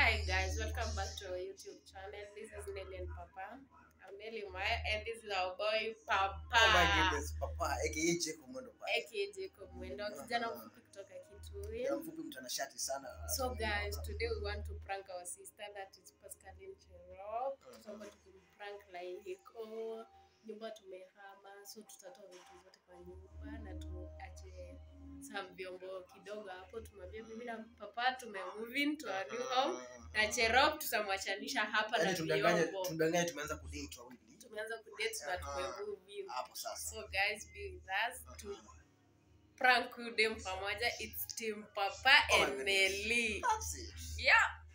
Hi guys, welcome back to our YouTube channel. This is Nelly and Papa. I'm Nelly Maya and this is our boy Papa. Oh my goodness, papa aka Jacob Mwendo pale. aka Jacob Mwendo, kijana mfupi kutoka Kitui. Kijana mfupi mtanashati sana. So guys, today we want to prank our sister that is Pascaline Cherop. Tutaomba tukimprank like iko nyumba tumehama, so tutatoa vitu zote kwa nyumba na tuache some vyombo kidogo hapo. Tumwambie mimi na papa tume move into our new home na Cherop tutamwachanisha hapa na Yaani tumdanganye vyombo. tumdanganye tumeanza kudate wawili. Tumeanza kudate na tume move in. Hapo sasa. So guys, be with us to prank huyu dem pamoja. It's Team Papa Oh my and goodness. Nelly. That's it. Yeah.